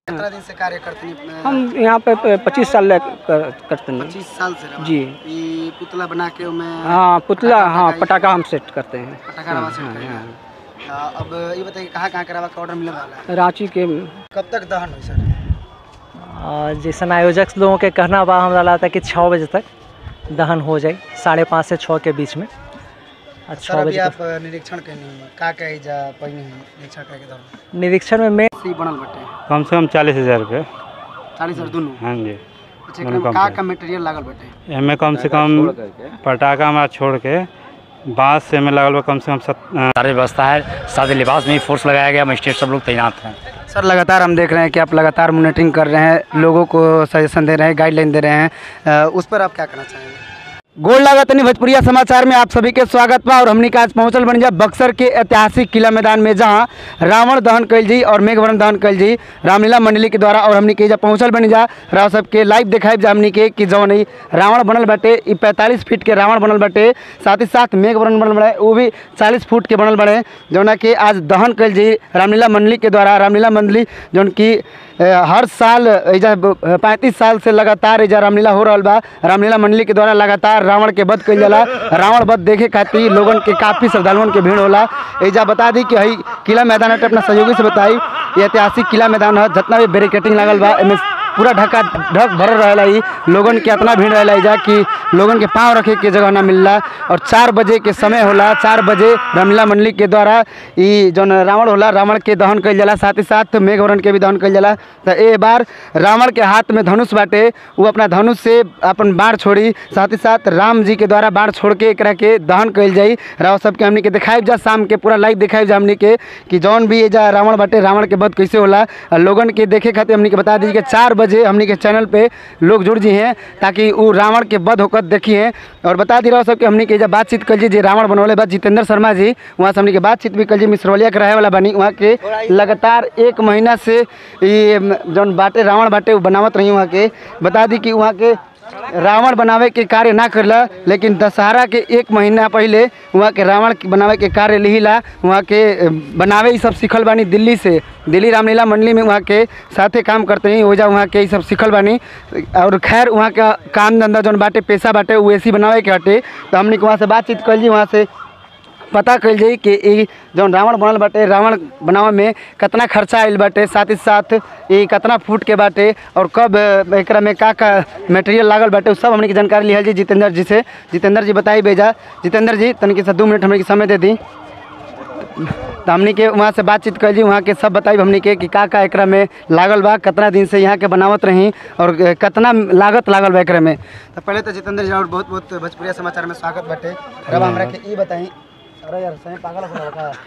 कितना दिन से कार्य करते हैं हम यहाँ पे पच्चीस साल लग कर, करते हैं पच्चीस साल से रहा। जी ये पुतला बना के मैं हाँ पुतला हाँ पटाखा हम सेट करते हैं पटाखा रवा सेट करेगा हाँ, अब ये बताइए कहाँ कहाँ के रवा का ऑर्डर मिलने वाला है रांची के कब तक दहन हुई सर आ, जैसन आयोजक लोगों के कहना बा हमरा लगता है कि छः बजे तक दहन हो जाए साढ़े पाँच से छः के बीच में आ सर छः अभी बजे आप निरीक्षण कैनी का कही जा पहिनी है निरीक्षण करे के दौरान तक निरीक्षण में मैं सी बनल बटे कम से कम चालीस हजार रुपये चालीस हजार दोनों हाँ जी अच्छा एकरा में का का मटेरियल लागल बटे एमे कम से कम पटाखा हमारा छोड़ के बाँस से में लगल बा कम से कम सत सारी व्यवस्था है सादे लिबास में ही फोर्स लगाया गया मजिस्ट्रेट सब लोग तैनात हैं सर लगातार हम देख रहे हैं कि आप लगातार मॉनिटरिंग कर रहे हैं लोगों को सजेशन दे रहे हैं गाइडलाइन दे रहे हैं अ, उस पर आप क्या कहना चाहेंगे गोल लागतनी भोजपुरिया समाचार में आप सभी के स्वागत बा और हमने का आज पहुंचल बन जा बक्सर के ऐतिहासिक किला मैदान में जहां रावण दहन कैल जी और मेघवरण दहन कैल जी रामलीला मंडली के द्वारा और हमने के जा पहुंचल बन जा राव सब के लाइव दिखाई जा हमने के कि जौन ई रावण बनल बाटे ई पैंतालीस फीट के रावण बनल बाटे साथ ही साथ मेघवरण बनल बड़े वो भी चालीस फुट के बनल बड़े जौना कि आज दहन कैल जी रामलीला मंडली के द्वारा रामलीला मंडली जौन की अ, हर साल एजा पैंतीस साल से लगातार एजा रामलीला हो रहा बा रामलीला मंडली के द्वारा लगातार रावण के वध कइल जाला रावण वध देखे खातिर लोगन के काफ़ी श्रद्धालुअन के भीड़ होला एजा बता दी कि हई किला मैदान हटे अपना सहयोगी से बताई ये ऐतिहासिक किला मैदान है जितना भी बैरिकेटिंग लागल बा एमे पूरा ढका ढक भरल रहेला ई लोगन के इतना भीड़ रहेला एजा कि लोगन के पाँव रखे के जगह ना मिलला और चार बजे के समय होला चार बजे रामलीला मंडली के द्वारा ई जौन रावण होला रावण के दहन कइल जाला साथ ही साथ मेघवरण के भी दहन कइल जाला तो ए बार रावण के हाथ में धनुष बाटे वो अपना धनुष से अपन बाढ़ छोड़ी साथ ही साथ राम जी के द्वारा बाढ़ छोड़ के एकरा के दहन कइल जाई राव सबके हमनी के दिखाई जा शाम के पूरा लाइव दिखाई जा हमनी के कि जौन भी एजा रावण बाटे रावण के वध कैसे होला और लोगन के देखे खातिर हमनी के बता दीजिए कि चार बजे हमनी के चैनल पे लोग जुड़ जी हैं ताकि वो रावण के वध होकर देखिए और बता दी रहा सबके हमनी के जब बातचीत कर जी जे रावण बनौले बा जितेंद्र शर्मा जी वहाँ से हमनी के बातचीत भी कर जी मिसरौलिया के रहे वाला बनी वहाँ के लगातार एक महीना से ये जौन बाटे रावण बाटे वो बनावत रही वहाँ के बता दी कि वहाँ के रावण बनावे के कार्य ना करला लेकिन दशहरा के एक महीना पहले वहाँ के रावण के बनावे के कार्य लिहिला वहाँ के अ, बनावे ई सब सीखल बानी दिल्ली से दिल्ली रामलीला मंडली में वहाँ के साथे काम करते हैं ओजा वहाँ के ई सब सीखल बानी और खैर वहाँ का काम धंधा जौन बाटे पेशा बाटे वो ऐसी बनावे के हटे तो हमने के वहाँ से बातचीत कर ली वहाँ से पता कल जाई कि ई जौन रावण बनल बाटे रावण बनावे में कितना खर्चा आयल बाटे साथ ही साथ ई कितना फुट के बाटे और कब अ, एकरा में का का मटेरियल लागल बाटे उ सब हमने की जानकारी लिहल जी जितेंद्र जी से जितेंद्र जी बताई बेजा जितेंद्र जी तनिक से दू मिनट हमने के समय दे दी तो हमनी के वहाँ से बातचीत कर जी वहाँ के सब बताई हमनी के कि का का एकरा में लागल बा कितना दिन से यहाँ के बनावत रही और कितना लागत लागल बा एकरा में तो पहले तो जितेंद्र जी और बहुत बहुत भोजपुरिया समाचार में स्वागत बाटे रब हमरा के ई बताई अरे यार सही पागल हो गया का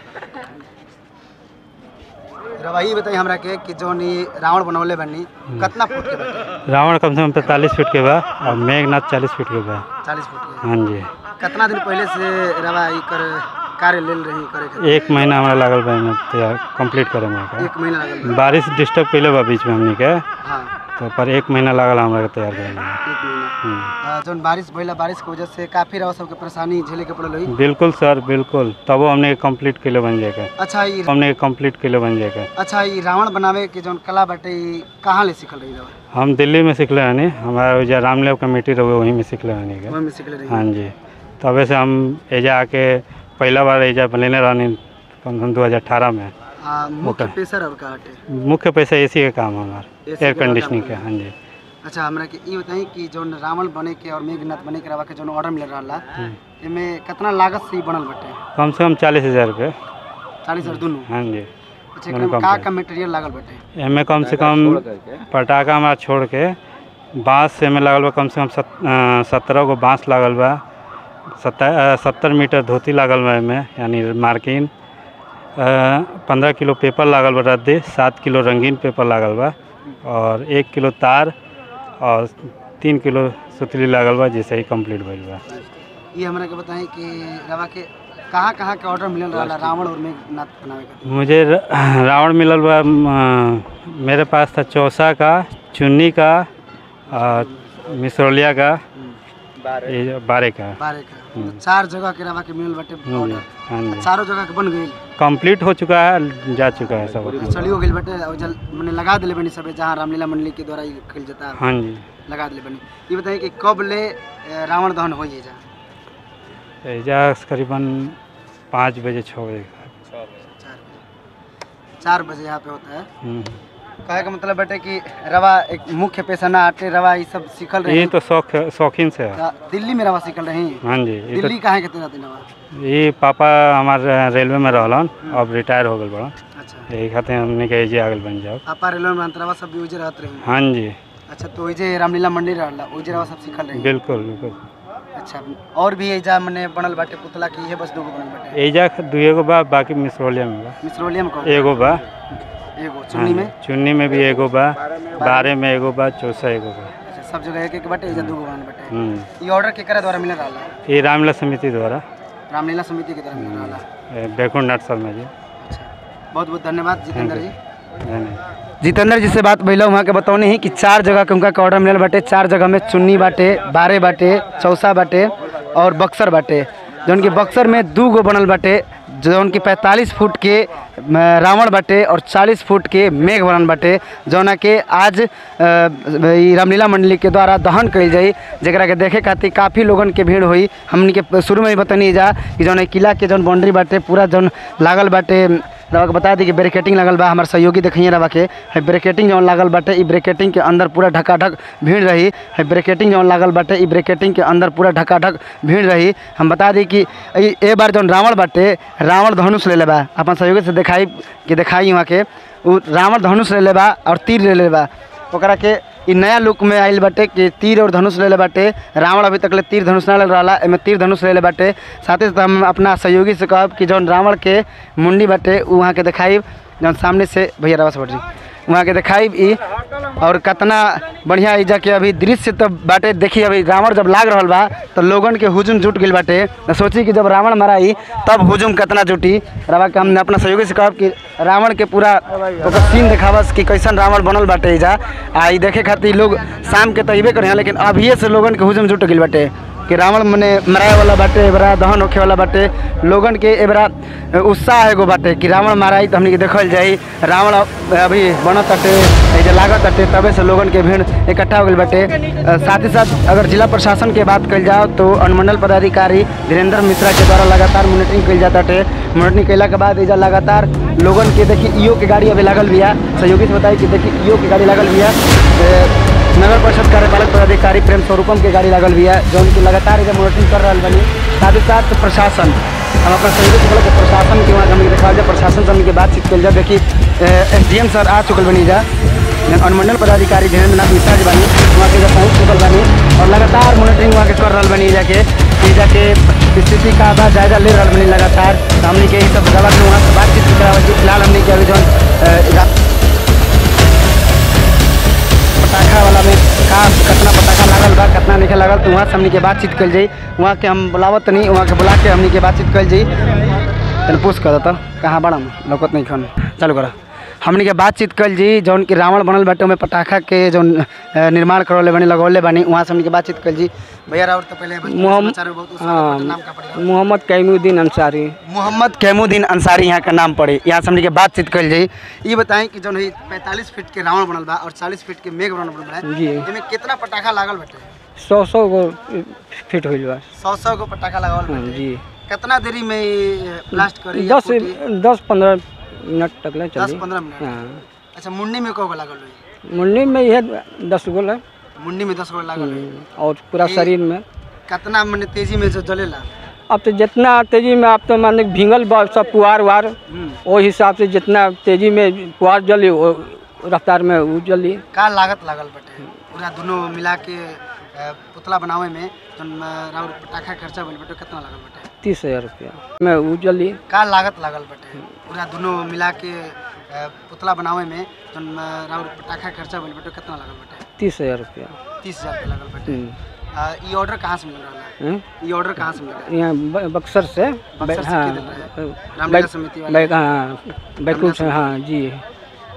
रवा ई बताई हमरा के कि जौन ई रावण बनौले बनी कितना फुट के बाटे रावण कम से कम पैंतालीस फीट के बा और मेघनाथ चालीस फीट के बा चालीस फुट के हाँ जी कितना दिन पहले से रवा ई कर कार्य लेल रही करे के एक महीना हमारा लागल बा एमे तैयार कंप्लीट करे में का। एक महीना लगल बा। बारिश डिस्टर्ब कैले बा बीच में हमनी के हाँ तो पर एक महीना लागल हमरा के तैयार करे में एक महीना हम्म। आ, जौन बारिश भइला बारिश के वजह से काफी रवा सबके परेशानी झेले के पड़ल हुई बिल्कुल सर बिल्कुल तबो हमने कंप्लीट कैले बन जाएगा अच्छा ई हमने कंप्लीट कैले बन जाएगा अच्छा ई रावण बनावे के जौन कला बाटे ई कहाँ ले सीखल रही रवा हम दिल्ली में सीखले हनी हमारा जो रामलेव कमेटी रहे वहीं में सीखले हनी के वहीं में सीखले रही हाँ जी तबे से हम एजा आके पहला बार एजा बनेले रहनी कम से कम दो हज़ार अठारह में आ, मुख्य ओके। पेशा और का हटे मुख्य पैसा एसी के काम है हमारा AC एयर के काम कंडीशनिंग के है। हाँ जी अच्छा हमरा के ई बताई कि जौन रावण बने के और मेघनाथ बने के रवा के जौन ऑर्डर मिल रहा एमे कितना लागत से ई बनल बाटे कम से कम चालीस हज़ार रुपये चालीस हजार दोनों हाँ जी अच्छा एकरा में का का मटेरियल लागल बाटे एमे कम से कम पटाखा हमारा छोड़ के बाँस से में लागल बा कम से कम सत, अ, सत्रह गो बाँस लागल बा सत्तर सत्तर मीटर धोती लागल बा एमे यानी मार्किन पंद्रह किलो पेपर लागल बा रद्दी सात किलो रंगीन पेपर लागल बा और एक किलो तार और तीन किलो सुतली लागल बा जैसे ही कंप्लीट भइल बा ये हमरा के बताई कि रवा के कहाँ कहाँ के ऑर्डर मिलल रहा रावण और मेघनाथ बनावे के मुझे र- रावण मिलल बा म, मेरे पास था चौसा का चुन्नी का और मिसरौलिया का ये जो बारह का है। बारह का तो चार जगह के रवा के मिलल बाटे हम्म, ऑर्डर हाँ जी चारों जगह के बन गई कंप्लीट हो चुका है जा चुका है सब अपना। चलियो गेल बाटे और जल मैंने लगा दिले बनी सबे जहाँ रामलीला मंडली के द्वारा ये कल जाता है हाँ जी लगा दिले बनी ये बताइए कि कब ले अ, रावण दहन हो ये जा एजा करीबन पाँच बजे छः बजे का। चार बजे चार बजे यहाँ पे होता है हम्म। कहे का मतलब बाटे कि रवा एक मुख्य पेशा ना आटे रवा ये सब सीखल रहे ये तो शौक शौकीन से है दिल्ली में रवा सीखल रही हाँ जी ये दिल्ली कहाँ के तेरा दिन रवा तो ये पापा हमारे रेलवे में रहलन अब रिटायर हो गए बड़ा अच्छा यही खातिर हमने कहे जे आगल बन जाओ पापा रेलवे में अंतरवा सब भी उजे रहत रही हाँ जी अच्छा तो उजे रामलीला मंदिर रहला उजे रवा सब सीखल रही बिल्कुल बिल्कुल अच्छा और भी एजा मने बनल बाटे पुतला की ये बस दो गो बनल बाटे एजा दुए गो बा बाकी मिसरोलिया में बा मिसरोलियम को एगो बा एगो हाँ चुन्नी में जी, चुन्नी में भी एगो बा बारह में एगो बा चौसा एगो बा अच्छा सब जगह एक एक बाटे एजा दो गो बनल बाटे हम्म। ये ऑर्डर केकरा द्वारा मिलल रहला ये रामला समिति द्वारा रामलीला समिति के द्वारा मिलल रहला ए, बैकुंठ नाथ शर्मा जी अच्छा बहुत बहुत धन्यवाद जितेंद्र जी धन्यवाद जितेंद्र जी से बात भैया वहाँ के बतौनी ही कि चार जगह के उनका के ऑर्डर मिलल बाटे चार जगह में चुन्नी बाटे बारह बाटे चौसा बाटे और बक्सर बाटे जौन की बक्सर में दू गो बनल बाटे जौन की पैंतालीस फुट के म, रावण बाटे और चालीस फुट के मेघ बनल बाटे जौना के आज अ, ई रामलीला मंडली के द्वारा दहन कइल जाई जेकरा के देखे खातिर काफ़ी लोगन के भीड़ हुई हमनी के शुरू में ही बतनी जा कि जौन ई किला के जौन बाउंड्री बाटे पूरा जौन लागल बाटे रवा के बता दी कि ब्रेकेटिंग लगल बा हमार सहयोगी देखिए रवा के है ब्रेकेटिंग जौन लागल बाटे ई ब्रेकेटिंग के अंदर पूरा ढकाढक भीड़ रही है ब्रेकेटिंग जौन लागल बाटे ई ब्रेकेटिंग के अंदर पूरा ढकाढक भीड़ रही हम बता दी कि ई- ए बार जौन रावण बाटे रावण धनुष ले ले बा अपन सहयोगी से दिखाई कि दिखाई वहाँ के उ रावण धनुष ले ले बा और तीर ले ले बा ओकरा के ई नया लुक में आइल बाटे कि तीर और धनुष ले ले बाटे रावण अभी तक ले तीर धनुष ना ले रहा एमे तीर धनुष ले ले बाटे साथ ही साथ हम अपना सहयोगी से कहब कि जौन रावण के मुंडी बाटे उ वहाँ के दिखाई जौन सामने से भैया रावा से बढ़ जी वहाँ के दिखाई ई और कितना बढ़िया ई जाके अभी दृश्य तो बाटे देखी अभी रावण जब लाग रहल बा तो लोगन के हुजूम जुट गइल बाटे तो सोची कि जब रावण मराई तब हुजूम कितना जुटी रवा के हमने अपना सहयोगी से कहब कि रावण के पूरा ओकर सीन देखावस कि कैसन रावण बनल बाटे एजा आ ई देखे खातिर लोग शाम के तो अइबे करे लेकिन अभिये से लोगन के हुजूम जुट गइल बाटे कि रावण मने मराए वाला बाटे एबरा दहन होखे वाला बाटे लोगन के एबरा उत्साह एगो बाटे कि रावण माराई तो हमनी के देखल जाई रावण अभी बनत बाटे एजे लागत बाटे तबे से लोगन के भीड़ इकट्ठा हो गइल बाटे अ, साथ ही साथ अगर जिला प्रशासन के बात कइल जाओ तो अनुमंडल पदाधिकारी धीरेन्द्र मिश्रा के द्वारा लगातार मॉनिटरिंग कइल जाता बाटे मॉनिटरिंग कइला के बाद एजा लगातार लोगन के देखी ईओ के गाड़ी अभी लागल बिया सहयोगी से बताई कि देखी ईओ के गाड़ी लागल बिया ए, नगर परिषद कार्यपालक पदाधिकारी प्रेम स्वरूपम के गाड़ी लागल बिया जौन की लगातार एजा मॉनिटरिंग कर रहल बनी साथ ही साथ प्रशासन हम अपना सहयोगी से बोला कि प्रशासन के वहाँ हमने देखा जाए प्रशासन से हमने के बातचीत कल जाए देखी एस डी एम सर आ चुकल बनी जा अनुमंडल पदाधिकारी धीरेन्द्र नाथ मिश्रा जी बानी वहाँ के जब पहुँच चुकल बानी और लगातार मॉनिटरिंग वहाँ के कर रहल बनी जाके कि जाके स्थिति का बा जायजा ले रहल बनी लगातार तो हमने के यही सब जगह में वहाँ से बातचीत भी करावल जी फिलहाल हमने के अभी जौन अ, रा- पटाखा वाला में का कितना पटाखा लागल बा कितना नहीं लागल तो वहाँ से हमनी के बातचीत कल जाई वहाँ के हम बुलावत नहीं वहाँ के बुला के हमनी के बातचीत कल जाई तन पूछ कर देता कहाँ बड़ा लौकत नहीं खन चालू करा हमनी के बातचीत कल जी जौन कि रावण बनल बाटे में पटाखा के जौन अ, निर्माण करवले बनी लगौले बनी वहाँ से हमनी के बातचीत कल जी भैया राउत तो पहले मोहम्मद समाचार में बहुत उत्साह बाटे, नाम का पड़ेगा मोहम्मद कैमुद्दीन अंसारी मोहम्मद कैमुद्दीन अंसारी यहाँ का नाम पड़े यहाँ से हमनी के बातचीत कल जाई ये बताएं कि जौन है पैंतालीस फीट के रावण बनल बा और चालीस फीट के मेघ बनल बा जी एमे कितना पटाखा लागल बाटे सौ सौ गो फिट हुई बा सौ सौ गो पटाखा लगावल हाँ, बाटे जी कितना देरी में ये ब्लास्ट करी या दस फूटी? दस पंद्रह मिनट तक ले दस चली पंद्रह मिनट हाँ अच्छा मुंडी में कौ गो लागल हुई मुंडी में यह दस गो है मुंडी में दस गो लागल हुई और पूरा ये- शरीर में कितना मैंने तेजी में जो जलेला अब तो जितना तेजी में आप तो मान ली भींगल बा सब पुआर वार हम्म। वो हिसाब से जितना तेजी में पुआर जली वो रफ्तार में वो जली का लागत लागल बाटे पूरा दोनों मिला के अ, पुतला बनावे में जौन अ, राउर पटाखा खर्चा भइल बाटे कितना लागल बाटे तीस हजार रुपया में वो जली का लागत लागल बाटे पूरा दोनों मिला के अ, पुतला बनावे में जौन अ, राउर पटाखा खर्चा भइल बाटे कितना लागल बाटे तीस हजार रुपया तीस हजार रुपया लागल बाटे हम्म। अ, ई ऑर्डर कहाँ से मिल रहा है हम्म? ये ऑर्डर कहाँ से मिल रहा है यहाँ ब- बक्सर से बक्सर से हाँ किधर है? रामलीला समिति वाले बैक हाँ बैकुंठ से हाँ जी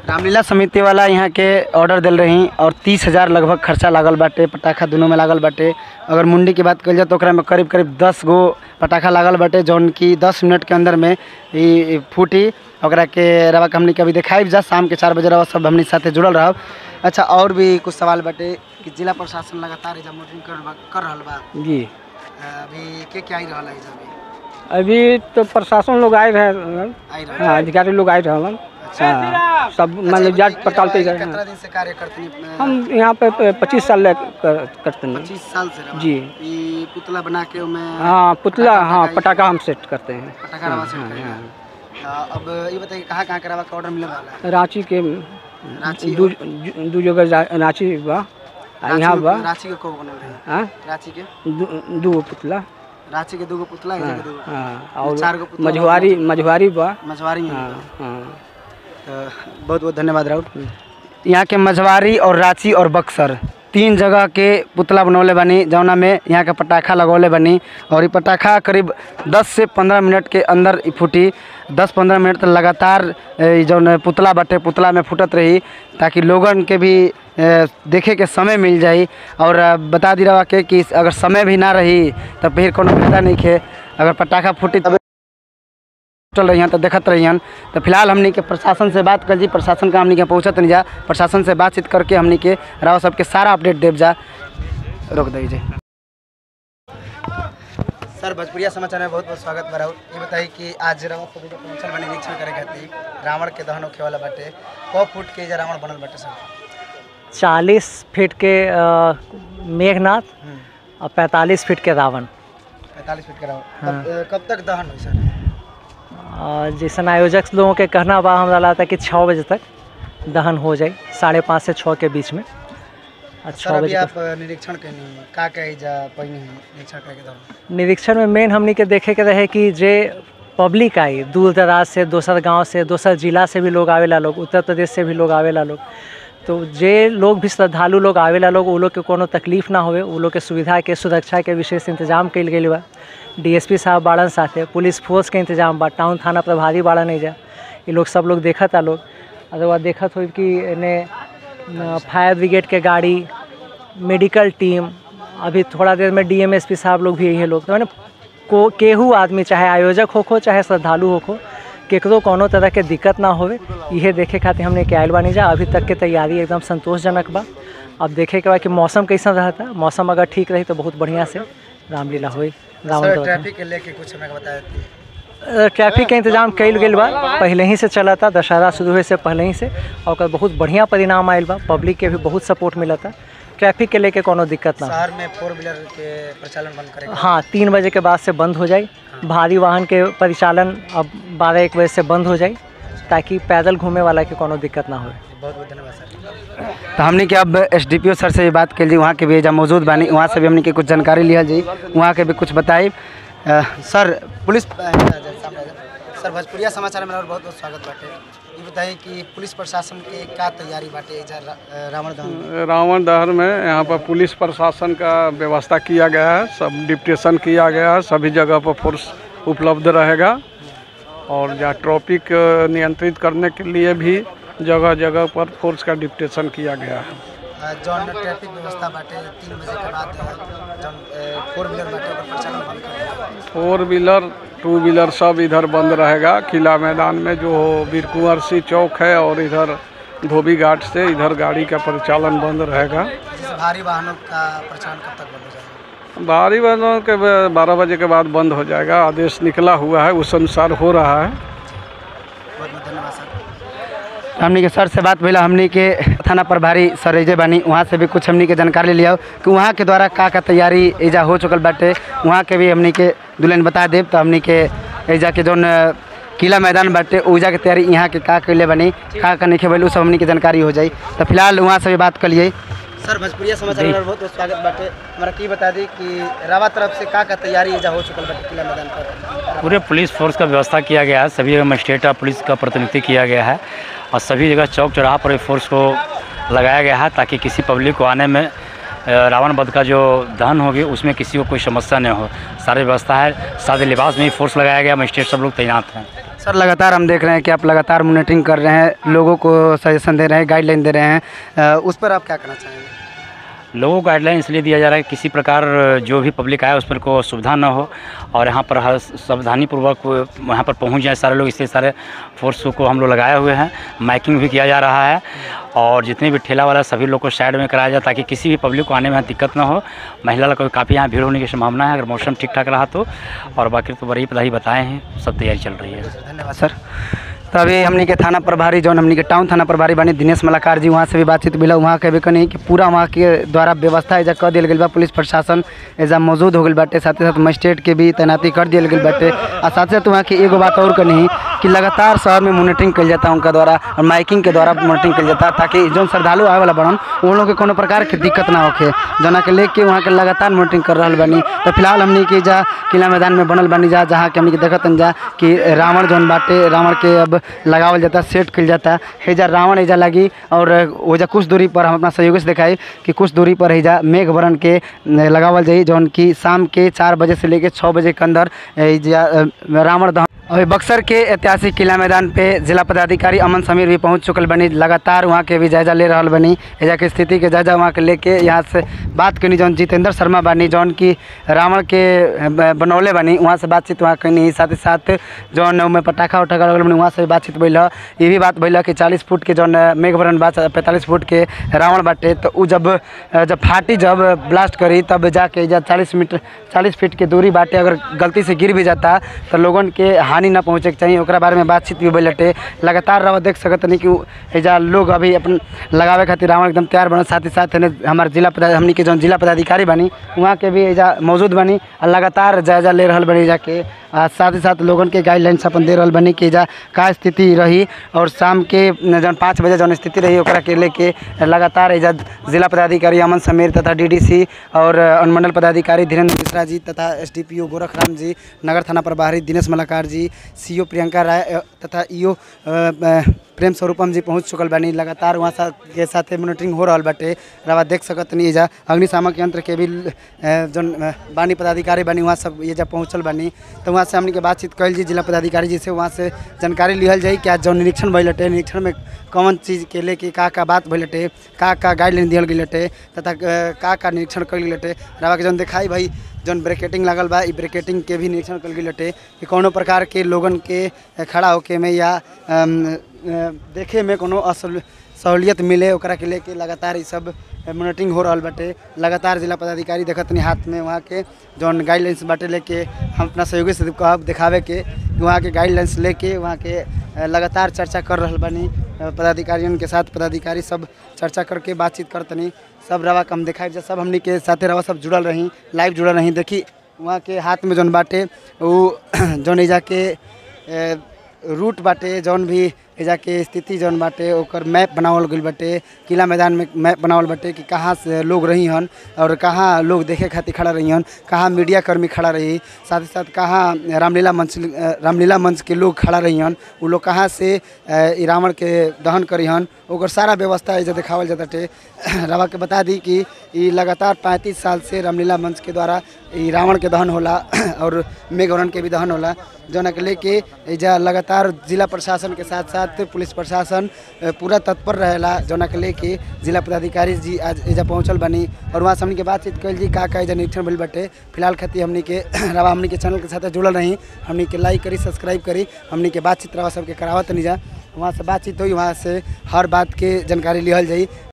रामलीला समिति वाला यहाँ के ऑर्डर दिल रही और तीस हजार लगभग खर्चा लागल बाटे पटाखा दोनों में लागल बाटे अगर मुंडी की बात कल जाए तो ओकरा में करीब करीब दस गो पटाखा लागल बाटे जौन की दस मिनट के अंदर में ई फूटी ओकरा के रवा के हमनी के अभी दिखाई जा शाम के चार बजे रवा सब हमनी साथे जुड़ल रहब अच्छा और भी कुछ सवाल बाटे कि जिला प्रशासन लगातार एजा मॉनिटरिंग कर बा- कर रहल बा जी अभी के के आई रहल है एजा अभी अभी तो प्रशासन लोग आए रहे आई रहल हाँ अधिकारी लोग आए रहे हाँ सब मतलब जांच पड़ताल पे गए कितना हैं दिन से कार्य करते हैं हम यहाँ पे पच्चीस साल ले कर, करते हैं पच्चीस साल से रहा जी ई पुतला बना के उमें हाँ पुतला हाँ पटाखा हम सेट करते हैं पटाखा रवा सेट करेगा आ, अब ये बताइए कहाँ कहाँ के रवा का ऑर्डर मिले वाला है रांची के रांची दू दू जगह जा- रांची बा आ रांची यहाँ के- बा रांची के को बनल रहे हाँ रांची के दू- दू गो पुतला रांची के दूगो पुतला है के दूगो हाँ और चार गो पुतला मझुआरी मझुआरी बा मझवारी में हाँ हाँ तो बहुत बहुत धन्यवाद राहुल यहाँ के मझवारी और रांची और बक्सर तीन जगह के पुतला बनौले बनी जौना में यहाँ के पटाखा लगौले बनी और ये पटाखा करीब 10 से 15 मिनट के अंदर ई फूटी 10-15 मिनट तक लगातार ए, जौन पुतला बटे पुतला में फूटत रही ताकि लोगन के भी ए, देखे के समय मिल जाई और अ, बता दी रहा के कि अगर समय भी ना रही तब फिर कोनो फायदा नहीं खे अगर पटाखा फूटी तब चल रही हैं तो देखत रही हैं तो फिलहाल हमनी के प्रशासन से बात कर जी प्रशासन का हमनी के पहुँचत नहीं जा प्रशासन से बातचीत करके हमनी के राव सबके सारा अपडेट देव जा रोक दीजिए सर भोजपुरिया समाचार में बहुत बहुत स्वागत बा राहुल ये बताइए कि आज रावण सब जो पहुंचल बने निरीक्षण करे खातिर रावण के दहन होखे वाला बाटे कौ फुट के जे रावण बनल बाटे सर चालीस फीट के अ, मेघनाथ और पैंतालीस फीट के रावण पैंतालीस फीट के रावण कब, अ, कब तक दहन हुई सर अ, जैसन आयोजक लोगों के कहना बा हमरा लगता है कि छः बजे तक दहन हो जाए साढ़े पाँच से छः के बीच में और सर छः अभी बजे आप तक अ, निरीक्षण कैनी का कही जा पैनी है निरीक्षण करे के दौरान निरीक्षण में मेन हमनी के देखे के रहे कि जे पब्लिक आई दूर दराज से दोसर गांव से दोसर जिला से भी लोग आवेला लोग उत्तर प्रदेश से भी लोग आवेला लोग तो जे लोग भी श्रद्धालु लोग आवेला लोग वो लोग के कोनो तकलीफ ना होवे वो लोग के सुविधा के सुरक्षा के विशेष इंतजाम कइल गेल बा डीएसपी साहब बाड़न साथे पुलिस फोर्स के इंतजाम बा टाउन थाना प्रभारी बाड़न नहीं जा ये लोग सब लोग देखत आ लोग अगर बाद देखत हो कि एने न, फायर ब्रिगेड के गाड़ी मेडिकल टीम अभी थोड़ा देर में डीएमएसपी साहब लोग भी यही लोग तो मैंने को केहू आदमी चाहे आयोजक होखो चाहे श्रद्धालु होखो केकरो कोनो तरह के दिक्कत ना होवे इहे देखे खातिर हमने के आयल बानी जा अभी तक के तैयारी एकदम संतोषजनक बा अब देखे के बा कि मौसम कैसा रहता मौसम अगर ठीक रही तो बहुत बढ़िया से रामलीला होई रावण सर दहन। ट्रैफिक के लेके कुछ हमें बताया थी अ, ट्रैफिक के इंतजाम कइल गेल बा पहले ही से चला था दशहरा शुरू हुए से पहले ही से और ओकर बहुत बढ़िया परिणाम आयल बा पब्लिक के भी बहुत सपोर्ट मिला था ट्रैफिक के लेके कोनो दिक्कत ना शहर में फोर व्हीलर के प्रचलन बंद करेगा हाँ तीन बजे के बाद से बंद हो जाए भारी वाहन के परिचालन अब बारह एक बजे से बंद हो जाए ताकि पैदल घूमे वाला के कोनो दिक्कत ना हो बहुत बहुत धन्यवाद सर तो हमने के अब एस डी पी ओ सर से भी बात कर ली वहाँ के भी एजा मौजूद बानी वहाँ से भी हमने के कुछ जानकारी लिया जी वहाँ के भी कुछ बताई अ, सर पुलिस अ, सामने आ जाओ। सर भोजपुरिया समाचार में और बहुत बहुत स्वागत बाटे ये बताइए कि पुलिस प्रशासन के का तैयारी बाटे एजा रा- अ, रावण दहन में? रावण दहन में यहाँ पर पुलिस प्रशासन का व्यवस्था किया गया है सब डिप्टेशन किया गया है सभी जगह पर फोर्स उपलब्ध रहेगा और जहाँ ट्रैफिक अ, नियंत्रित करने के लिए भी जगह जगह पर फोर्स का डिप्टेशन किया गया है अ, जौन ट्रैफिक व्यवस्था बाटे तीन बजे के बाद अ, जौन फोर व्हीलर बाटे ओकर प्रचलन बंद कर दिया गया। फोर व्हीलर टू व्हीलर सब इधर बंद रहेगा किला मैदान में जो वीर कुंवर सिंह चौक है और इधर धोबी घाट से इधर गाड़ी का परिचालन बंद रहेगा जैसे भारी वाहनों का प्रचलन कब तक बंद हो जाएगा भारी वाहनों के बारह बजे के बाद बंद हो जाएगा आदेश निकला हुआ है उस अनुसार हो रहा है बहुत बहुत धन्यवाद सर हमनी के सर से बात भैया हमनी के थाना प्रभारी सर एजे बानी वहाँ से भी कुछ हमनी के जानकारी लिया कि वहाँ के द्वारा का का तैयारी एजा हो चुकल बाटे वहाँ के भी हमनी के दुल्हन बता देब तो हमनी के एजा के जौन अ, किला मैदान बाटे ऊजा के तैयारी यहाँ के का कैले बनी का का नहीं खेल सब हमनी के जानकारी हो जाई तो फिलहाल वहाँ से भी बात कर लिए सर भोजपुरिया समाचार में बहुत बहुत स्वागत बाटे हमारा की बता दी कि रावा तरफ से का का तैयारी एजा हो चुकल बाटे किला मैदान पर पूरे पुलिस फोर्स का व्यवस्था किया गया है सभी जगह मजिस्ट्रेट और पुलिस का प्रतिनिधित्व किया गया है और सभी जगह चौक चौराहा पर ये फोर्स को लगाया गया है ताकि किसी पब्लिक को आने में अ, रावण वध का जो दहन होगी उसमें किसी को कोई समस्या न हो सारी व्यवस्था है सादे लिबास में ही फोर्स लगाया गया मजिस्ट्रेट सब लोग तैनात हैं सर लगातार हम देख रहे हैं कि आप लगातार मॉनिटरिंग कर रहे हैं लोगों को सजेशन दे रहे हैं गाइडलाइन दे रहे हैं अ, उस पर आप क्या कहना चाहेंगे लोगों को गाइडलाइन इसलिए दिया जा रहा है कि किसी प्रकार जो भी पब्लिक आए उस पर को सुविधा न हो और यहाँ पर हर सावधानीपूर्वक वहाँ पर पहुँच जाए सारे लोग इसलिए सारे फोर्स को हम लोग लगाए हुए हैं माइकिंग भी किया जा रहा है और जितने भी ठेला वाला सभी लोग को साइड में कराया जाए ताकि किसी भी पब्लिक को आने में यहाँ दिक्कत ना हो महिला लोग को काफ़ी यहाँ भीड़ होने की संभावना है अगर मौसम ठीक ठाक रहा तो और बाकी तो बड़ी पता ही बताए हैं सब तैयारी चल रही है धन्यवाद सर तो अभी हमनी के थाना प्रभारी जौन हमनी के टाउन थाना प्रभारी बने दिनेश मलाकार जी वहाँ से भी बातचीत मिला वहाँ के भी कनी कि पूरा वहाँ के द्वारा व्यवस्था एजा कर दियल गई बा पुलिस प्रशासन एजा मौजूद हो गई बाटे साथ ही साथ मजिस्ट्रेट के भी तैनाती कर दियल गई बाटे और साथ ही साथ वहाँ की एगो बात और कनी कि लगातार शहर में मॉनिटरिंग कल जाता उनका द्वारा और माइकिंग के द्वारा मॉनिटरिंग कल जाता ताकि जौन श्रद्धालु आए वाला बड़न उन लोग के कोनो प्रकार के दिक्कत ना होखे जना के लेके वहाँ के लगातार मॉनिटरिंग कर रहा बानी तो फिलहाल हमनी के जा किला मैदान में बनल बानी जा जहाँ के हमनी के देखत जा कि रावण जौन बाटे रावण के अब लगावल जाता सेट कल जाता हेजा रावण एजा लगी और ओजा कुछ दूरी पर हम अपना सहयोगी से दिखाई कि कुछ दूरी पर हेजा मेघ वरण के न, लगावल जाई जौन कि शाम के चार बजे से लेके छः बजे के अंदर एजा अ, रावण दहन अभी बक्सर के ऐतिहासिक किला मैदान पे जिला पदाधिकारी अमन समीर भी पहुंच चुकल बनी लगातार वहाँ के भी जायजा ले रहल बनी एजा के स्थिति के जायजा वहाँ के लेके यहाँ से बात कनी जौन जितेंद्र शर्मा बानी जौन की रावण के ब- बनौले बनी वहाँ से बातचीत वहाँ कनी साथ ही साथ जौन में पटाखा उटाखा लगल बनी वहाँ से भी बातचीत भइल ह। ये भी बात भइल ह कि चालीस फुट के जौन मेघवरण बा पैंतालीस फुट के रावण बाटे तो उ जब जब फाटी जब ब्लास्ट करी तब जाके एजा चालीस मीटर चालीस फीट के दूरी बाटे अगर गलती से गिर भी जाता तो लोगन के हानि ना पहुँचे के चाहिए ओकरा बारे में बातचीत भी भइलटे लगातार रवा देख सकत नहीं कि उ- एजा लोग अभी अपन लगावे खातिर रावण एकदम तैयार बनल साथ ही साथ एने हमार जिला पदा हमनी के जौन जिला पदाधिकारी बनी वहाँ के भी एजा मौजूद बनी और लगातार जायजा ले रहल बनी एजा के आ साथ ही साथ लोगन के गाइडलाइंस अपन दे रहल बनी कि एजा का स्थिति रही और शाम के जौन पाँच बजे जौन स्थिति रही ओकरा के लेके लगातार एजा जिला पदाधिकारी अमन समीर तथा डीडीसी और अनुमंडल पदाधिकारी धीरेन्द्र मिश्रा जी तथा एसडीपीओ गोरखराम जी नगर थाना प्रभारी दिनेश मलाकार जी सीओ प्रियंका राय अ, तथा ईओ प्रेम स्वरूपम जी पहुंच चुकल बानी लगातार वहाँ सा के साथे मॉनिटरिंग हो रहल बाटे रवा देख सकत नहीं एजा अग्निशामक यंत्र के भी अ, जौन अ, बानी पदाधिकारी बानी वहाँ सब एजा पहुँचल बानी तो वहाँ से हमनी के बातचीत कैल जी जिला पदाधिकारी जी से वहाँ से जानकारी लिहल जाई कि आज जौन निरीक्षण भइल हटे निरीक्षण में कौन चीज़ के लेके का का बात भइल हटे का का गाइडलाइन दिहल गइल हटे तथा अ, का का निरीक्षण कइल गइल हटे रवा के जौन दिखाई भाई जौन ब्रेकेटिंग लागल बा ई ब्रेकेटिंग के भी निरीक्षण कल गइल हटे कि कौनो प्रकार के लोगन के खड़ा होके में या अम, अ, देखे में कोनो असल सहूलियत मिले ओकरा के लेके लगातार ई सब मॉनिटरिंग हो रहल बाटे लगातार जिला पदाधिकारी देखत नहीं हाथ में वहाँ के जौन गाइडलाइंस बाटे लेके हम अपना सहयोगी से कहब दिखावे के कि वहाँ के गाइडलाइंस लेके वहाँ के अ, लगातार चर्चा कर रहल बानी अ, पदाधिकारियों के साथ पदाधिकारी सब चर्चा करके बातचीत करतनी सब रवा कम दिखाई जा सब हमनी के साथे रवा सब जुड़ल रही लाइव जुड़ल रही देखी वहाँ के हाथ में जौन बाटे वो जौन एजा के अ, रूट बाटे जौन भी एजा के स्थिति जौन बाटे ओकर मैप बनावल गइल बाटे किला मैदान में मैप बनावल बाटे कि कहाँ से लोग रही हन और कहाँ लोग देखे खातिर खड़ा रही हन कहाँ मीडिया कर्मी खड़ा रही साथ ही साथ कहाँ रामलीला मंच अ, रामलीला मंच के लोग खड़ा रही हन उ लोग कहाँ से अ, ई रावण के दहन करी हन ओकर सारा व्यवस्था एजा देखावल जाताटे रवा के बता दी कि ई लगातार पैंतीस साल से रामलीला मंच के द्वारा ई रावण के दहन होला और मेघवरण के भी दहन होला जौना के लेके एजा लगातार जिला प्रशासन के साथ साथ पुलिस प्रशासन अ, पूरा तत्पर रहेला जौना के लेके जिला पदाधिकारी जी आज एजा पहुंचल बनी और वहाँ से हमनी के बातचीत कल जी का का एजा निरीक्षण भइल बाटे फिलहाल खातिर हमनी के रवा हमनी के चैनल के साथ जुड़ल रही हमनी के लाइक करी सब्सक्राइब करी हमनी के बातचीत रवा सबके करावत नहीं जा वहाँ से बातचीत हुई वहाँ से हर बात के जानकारी लिहल जाई